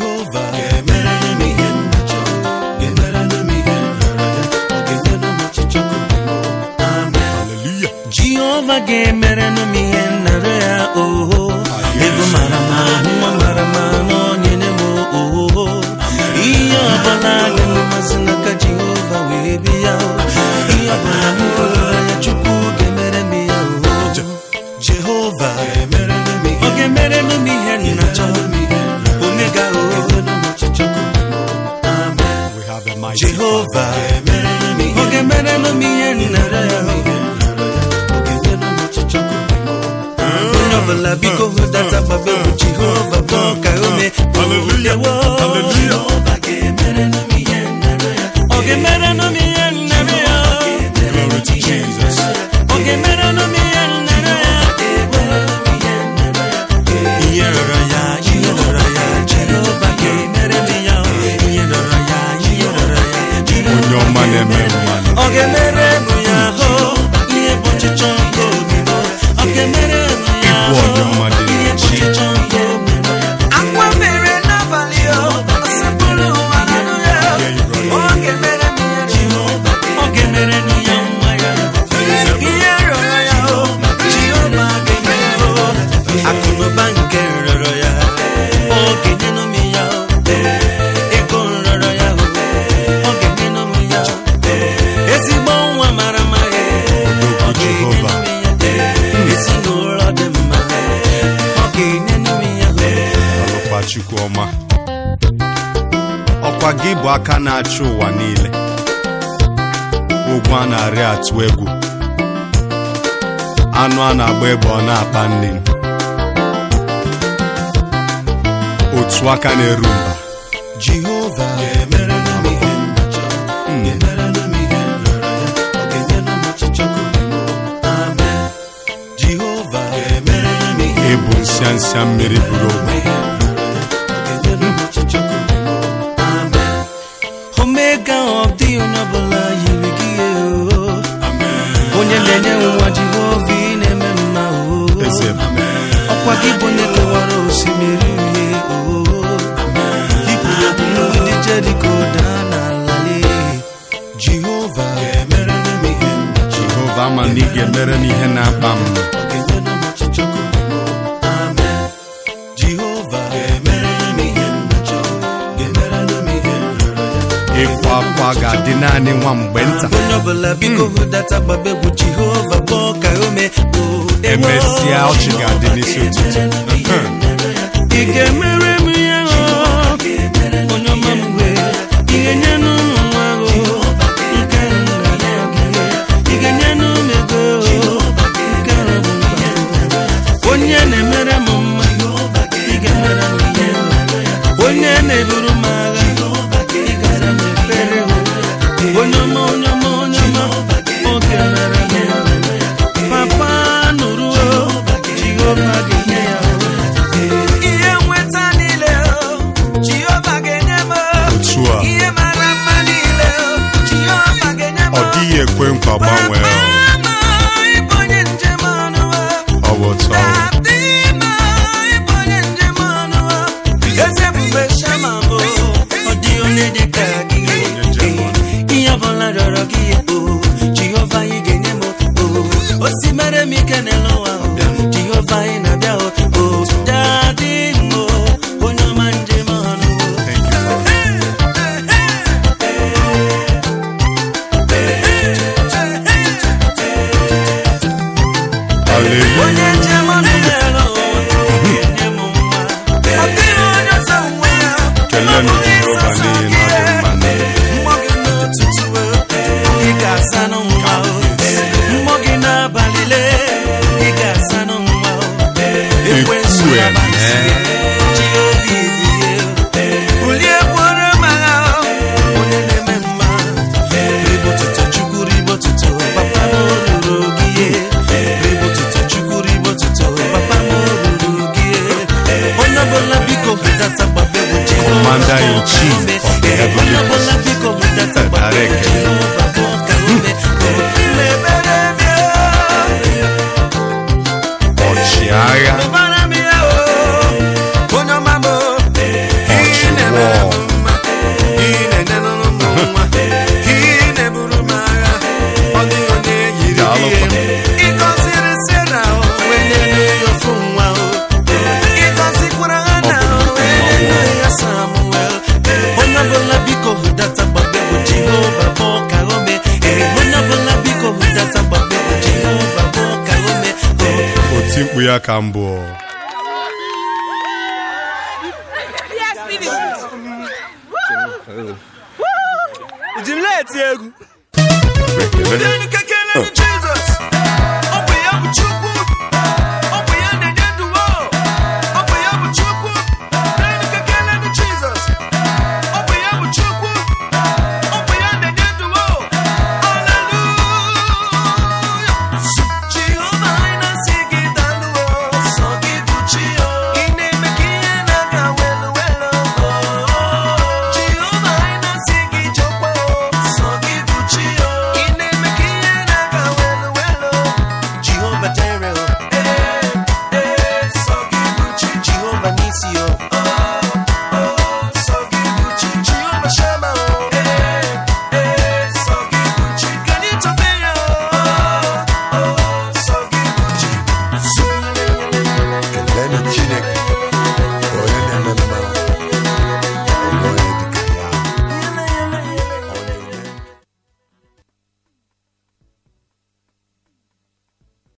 Jehova ga-emerere m ihe m na-achọ ga-emerere m ihe m rịọrọ ya ọ ga-enyere m ọchịchọ obi m amen haleluya Jehova ga-emerenụ m ihe nnara ya oho ego mara ma nwa mara ma n'onyere m oho ihe ọbụla ga-emasị n'aka Jehova wee bịa ihe ọbụla m rịọrọ ya Chukwu ga-emere m ya oho Jehova ọ ga-emerenụ m ihe nnacha omega oho amen we have a mighty Jehova ọ ga-emerenụ m ihe nnara ya onye ọbụla biko hụdata gbaba egwu Jehova bụ ka ome Hallelujah. Hallelujah. ọ ga-emerenụ m ihe nnara ya glory to jesus ọ ga-emerenụ m ihe nnara ya ihe rọrọ ya ihe rọrọ ya Jehova ga-emere m ya ihe rọrọ ya ihe rọrọ ya Jehova onye ọma na-eme mmanụ ọ ga-emere m ya hụ ihe bụ ọchịchọ nke obi m ọ ga-emere m ya Ịbụ onye ọma dị ihe bụ ọchịchọ nke obi m akwa mere n'abalị o osepụrụ ụwa na nụ ya ọ ga-emere m ya Jehova ọ ga-emere m ya nwa ya ihe rịọrọ ya o Jehova ga-emere o akụnụba nke rịọrọ ya ọ ga-enyenụ m ya o ego rịọrọ ya o ọ ga-enyenụ m ya o ezigbo nwa mara mma ya ọ Jehova. ga-enyenụ m ya ezinụlọ dị mma ọ ga-enyenụ m ya alụkwa chukwu ọma ọkwa gị bụ aka na-achị ụwa niile ụgwọ a na-arị atụ egwu anụ a na-agba ebe ọ na-akpa nne otu aka na-eru mba Jehova ga-emerere m ihe m na-achọ ga-emerere m ihe m rịọrọ ya ọ ga-enyere m ọchịchọ obi m amen Jehova ga-emerere m ihe ịbụ nsịa nsịa mmiri buru ogbe ihe m rịọrọ ya ọ ga-enyere m ọchịchọ obi m amen Omega ọ dịghị onye ọbụla yiri gị o onye na-enye nwa Jehova ị na-eme mma o eze m ọkwa gị bụ onye kewara osimiri uhie oo ikpuru okpu mgbidi jeriko daa n'ala lee jehova ga-emerere m ihe m na-achọ jehova ama na ị ga-emere m ihe na-akpa m ọ ga-enyere m ọchịchọ obi m amen jehova ga-emerere m ihe m na-achọ ga-emerere m ihe m rịọrọ ya ịkwa akwa ga-adị naanị nwa mgbe nta onye ọbụla biko hụdata gbaba egwu jehova bụ ka ome Emesịa, ọchị ga-adị n'isi ụtụtụ. ị ga-emere m ya o onye ọma m wee ị ga-enye n'ụmụ nwa o nke nna ya gị ị ga-enye n'ụmụ ego o nke ọ bụ mkpa onye na-emere m mma ị ga-emere m ihe onye na-eburu m agha ị gara m ekpere o onye ọma onye ọma onye ọma oge mere m ya papa nụrụ o jehova ga-enye ya o ihe nweta niile o jehova ga-enye m o otu a ihe mara mma niile o jehova ga-enye m ọ dịghị ekwe nkwa gbanwee ọ. Mama, ịbụ onye njem ọnụ o ọ bụ otu ahụ Adịma, ịbụ onye njem ọnụ o eze ebube shama m o ọ dị onye dị ka gị njem ọnụ. ihe ọbụla rịọrọ gị o jehova anyị ga-enye m o o si mere m ike n'elu ụwa o jehova anyị na-abịa o o dadị m o onye ọma njem ọnụ o Thank you, Father. Hallelujah. onye njem ọnụ n'elu ụwa ga-enye m nwa ọ dịghị onye ọzọ nwe ya Kelenụ ọ bụghị Jehova ịsọsọ n'ihi na ọ dị gị. mma n'elu. Mmụọ gị n'ụtụtụ ị ga-asa n'nwa o mmụọ gị n'abalị le ị ga-asa n'nwa o ekwensu Ekwu abalị eme. ji obi ebighị bulie kwuoro m agha o onye na-eme mma ribotuto chukwu ribotuto papa m ruru gị ribotuto chukwu ribotuto papa m ruru gị onye ọbụla biko hụdata gbaba egwu Jehova Commander in chief of the heavenly onye ọbụla biko hụdata gbaba egwu Direct. Jehova bụ ka ome mebere m ya ọchịagha mebara m ya o onye ọma m ị ya ka mbụ Ujimleti egwu Denu kekele nche